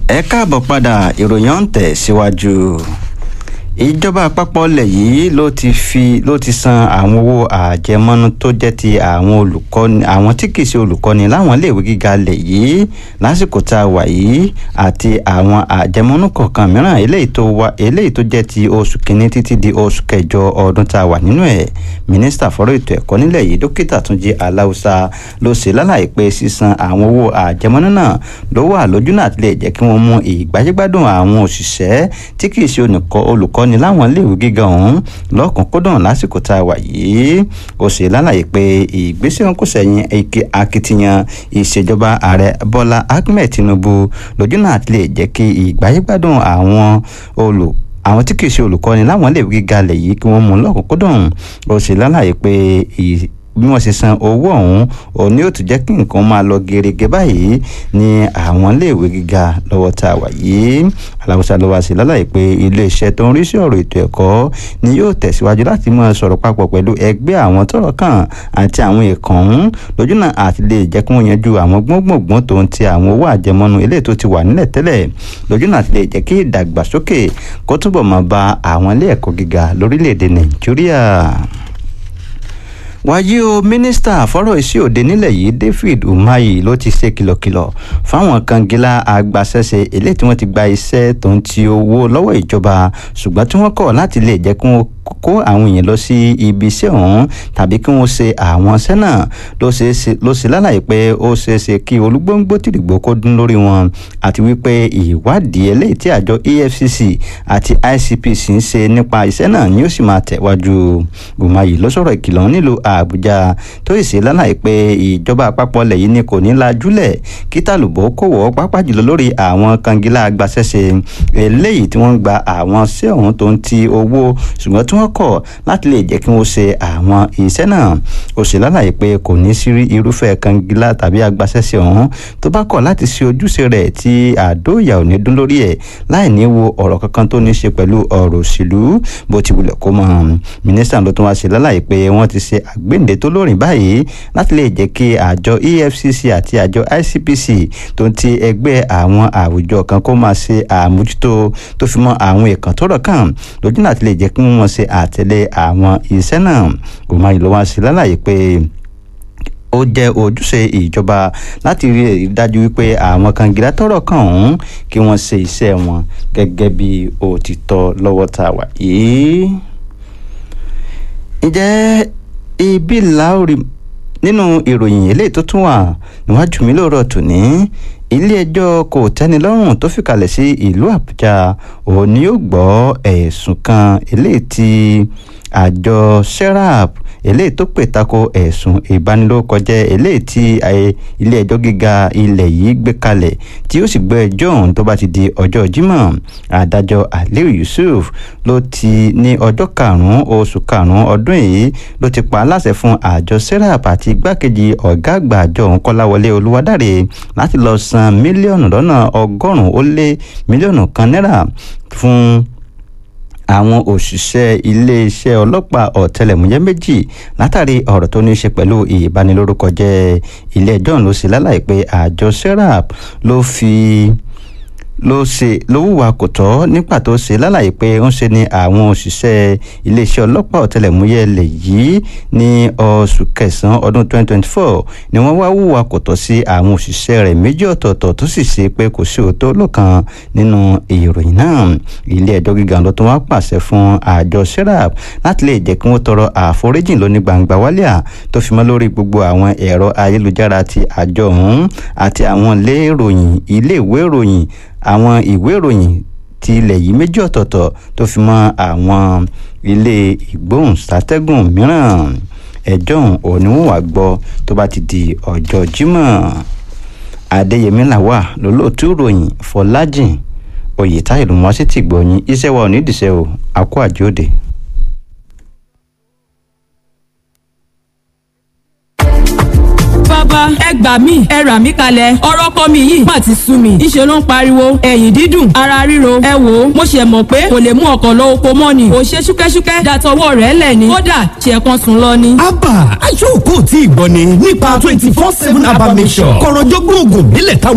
ẹ káàbọ̀ padà ìròyìn ọ̀hún tẹ̀ síwájú ìjọba àpapọ̀ ilẹ̀ yìí ló ti fi ló ti san àwọn owó àjẹmọ́nú tó jẹ́ ti àwọn olùkọ́ni àwọn tí kì í ṣe olùkọ́ni láwọn iléèwé gíga ilẹ̀ yìí lásìkò tá a wà yìí àti àwọn àjẹmọ́nú kọ̀ọ̀kan mìíràn eléyìí tó wá eléyìí tó jẹ́ ti oṣù kínní títí di oṣù kẹjọ ọdún tá a wà nínú ẹ̀ mínísítà fọ́rọ̀ ètò ẹ̀kọ́ nílẹ̀ yìí dókítà túnjí aláùsá ló ṣe lálàyé pé sísan àwọn owó àjẹmọ́nú náà ló wà lójúnà àti lè jẹ́ kí wọ́n mú ìgbáyégbádùn àwọn òṣìṣẹ́ tí kì í ṣe olùkọ́ ni láwọn iléèwé gíga ọ̀hún lọ́kùnkúndùn lásìkò tá a wà yìí ó ṣe lálàyé pé ìgbésẹ̀ wọn kò sẹ́yìn akitiyan ìṣèjọba ààrẹ bọ́lá ahmed tinubu lójúnà àti lè jẹ́ kí ìgbáyégbádùn àwọn olù àwọn tí kì í ṣe olùkọ́ni láwọn iléèwé gíga lẹ̀ yìí kí wọ́n mú lọ́kùnkúndùn ó ṣe lálàyé pé bí wọ́n ṣe san owó ọ̀hún òun ni ó tún jẹ́ kí nǹkan máa lọ gerege báyìí ní àwọn iléèwé gíga lọ́wọ́ tá a wà yìí aláwùsá ló wá sí lálàyé pé iléeṣẹ́ tó ń rí sí ọ̀rọ̀ ètò ẹ̀kọ́ ni yóò tẹ̀síwájú láti máa sọ̀rọ̀ papọ̀ pẹ̀lú ẹgbẹ́ àwọn tọ́rọ̀ kàn àti àwọn èèkàn ọ̀hún lójúnà àti lè jẹ́ kí wọ́n yanjú àwọn gbọ́ngbọ̀ngbọ́n tó ń ti àwọn owó àjẹmọ́nú eléyìí tó ti wà nílẹ̀ tẹ́lẹ̀ lójúnà àti lè jẹ́ kí ìdàgbàsókè kó túbọ̀ máa bá àwọn ilé ẹ̀kọ́ gíga lórílẹ̀‐èdè nàìjíríà wáyé o mínísítà fọ́rọ̀ iṣẹ́ òde nílẹ̀ yìí david umahi ló ti ṣe kìlọ̀kìlọ̀ fáwọn kangilá agbaṣẹ́ṣe eléyìí tí wọ́n ti gba iṣẹ́ tó ń ti owó lọ́wọ́ ìjọba ṣùgbọ́n tí wọ́n kọ̀ láti lè jẹ́ kí wọ́n kó àwọn èèyàn lọ sí ibi iṣẹ́ ọ̀hún tàbí kí wọ́n ṣe àwọn iṣẹ́ náà ló ṣe lálàyé pé ó ṣeé ṣe kí olúgbóngbó tìrìgbò kó dún lórí wọn àti wípé ìwádìí eléyìí tí àjọ efcc àti icpc ń ṣe nípa iṣẹ́ náà ni ó sì máa tẹ̀wájú umahi ló sọ̀rọ̀ ìkìlọ̀ nílùú àbújá tó sì ṣe lálàyé pé ìjọba àpapọ̀ ilẹ̀ yìí ni kò ní lajúlẹ̀ kí tàlùbọ̀ kò wọ́ pápá jùlọ lórí àwọn kangilá agbaṣẹ́ṣe eléyìí tí wọ́n ń gba àwọn ṣẹ́ ọ̀hún tó ń ti owó ṣùgbọ́n tí wọ́n kọ̀ láti lè jẹ́ kí wọ́n ṣe àwọn iṣẹ́ náà ó ṣe lálàyé pé kò ní sí irúfẹ́ kangilá tàbí agbaṣẹ́ṣe ọ̀hún tó bá kọ̀ láti ṣe ojúṣe rẹ̀ tí àdó ìyà ò ní dún lórí ẹ̀ láì ní wo ọ̀rọ̀ kankan tó ní ṣe pẹ̀lú ọ̀rọ̀ òṣèlú bó ti wulẹ̀ kó mọ̀ mínísítà ló tún wá ṣe lálàyé pé wọ́n ti ṣe àgbéǹde tó lórin báyìí láti lè jẹ́ kí àjọ efcc àti àjọ icpc tó ń ti ẹgbẹ́ àwọn àwùjọ kan kó máa ṣe àmójútó tó fi mọ́ àwọn èèkàn tó rọ̀ kàn lójú láti lè jẹ́ kí wọ́n ṣe àtẹ̀lé àwọn iṣẹ́ náà òun ayé ló wá sí lálàyé pé ó jẹ́ ojúṣe ìjọba láti rí i dájú wípé àwọn kangilá tọ́rọ̀ kàn ọ̀hún kí wọ́n ṣe iṣẹ́ wọn gẹ́gẹ́ bí òtítọ́ lọ́wọ́ tá a wà yìí. ǹjẹ́ ibi láòrì nínú ìròyìn eléyìí tó tún wà níwájú mi lóòrọ̀ tòní ilé-ẹjọ́ kò tẹ́nilọ́rùn tó fìkàlẹ̀ sí ìlú àbújá òun ni yóò gbọ́ ẹ̀sùn kan eléyìí tí àjọ serap eléyìí tó pè tako ẹ̀sùn ìbanilórúkọjẹ́ eléyìí tí ilé-ẹjọ́ gíga ilẹ̀ yìí gbé kalẹ̀ tí ó sì gbọ́ ẹjọ́ ọ̀hún tó bá ti di ọjọ́ jímọ̀ adájọ́ aliu yusuf ló ti ní ọjọ́ karùn-ún oṣù karùn-ún ọdún yìí ló ti pa aláṣẹ fún àjọ serap àti igbákejì ọ̀gá àgbà àjọ ọ̀hún kọ́láwọlé olúwadáre láti lọ san mílíọ̀nù lọ́nà ọgọ́rùn-ún ó lé mílíọ̀nù kan náírà fún àwọn òṣìṣẹ́ iléeṣẹ́ ọlọ́pàá ọ̀tẹlẹ̀múyẹ́ méjì látàrí ọ̀rọ̀ tó ní í ṣe pẹ̀lú ìbanilórúkọjẹ́ ilé ẹjọ́ ló ṣe lálàyé pé àjọ serap ló fi ló ṣe ló hùwà kò tọ́ nígbà tó ṣe lálàyé pé ń ṣe ni àwọn òṣìṣẹ́ iléeṣẹ́ ọlọ́pàá ọ̀tẹlẹ̀múyẹ́ lè yìí ní oṣù kẹsàn-án ọdún 2024 ni wọ́n wá hùwà kò tọ́ sí àwọn òṣìṣẹ́ rẹ̀ méjì ọ̀tọ̀ọ̀tọ̀ tó sì ṣe pé kò sí òótọ́ lọ́kàn nínú ìròyìn náà ilé ẹjọ́ gíga ló tún wá pàṣẹ fún àjọ serap láti lè jẹ́ kí wọ́n tọrọ àforíjìn lóní gbangba wálíà tó fi mọ́ lórí gbogbo àwọn ẹ̀rọ ayélujára ti àjọ ọ̀hún àti àwọn ilé ìròyìn ilé ìwé ìròyìn àwọn ìwé ìròyìn ti ilẹ̀ yìí méjì ọ̀tọ̀ọ̀tọ̀ tó fi mọ́ àwọn ilé ìgbóhùnsátẹ́gùn mìíràn ẹjọ́ òun ni wọ́n wá gbọ́ tó bá ti di ọjọ́ jímọ̀ adéyẹmí làwà lólóòtú ìròyìn fọlájìn oyètáyè ló mọ́ sí ti gbọ̀yìn iṣẹ́ wa ò ní ìdìṣẹ́ o àkó àjòdè. bàbá ẹ gbà mí ẹ rà mí kalẹ̀ ọ̀rọ̀ kọ́ mi yìí má ti sú mi ìṣe ló ń pariwo ẹ̀yìn dídùn ara ríro ẹ wò ó mo ṣe mọ̀ pé kò lè mú ọkọ̀ lọ oko mọ́ ni kò ṣe ṣúkẹ́ṣúkẹ́ dàtọwọ́ rẹ̀ lẹ̀ ni kódà ṣe kan sùn lọ ni. abba aṣọ òkú tí ì gbọ́ ni nípa twenty four seven abba mission kọ̀rọ̀jọ́gbọ̀n oògùn ìbílẹ̀ táwọn.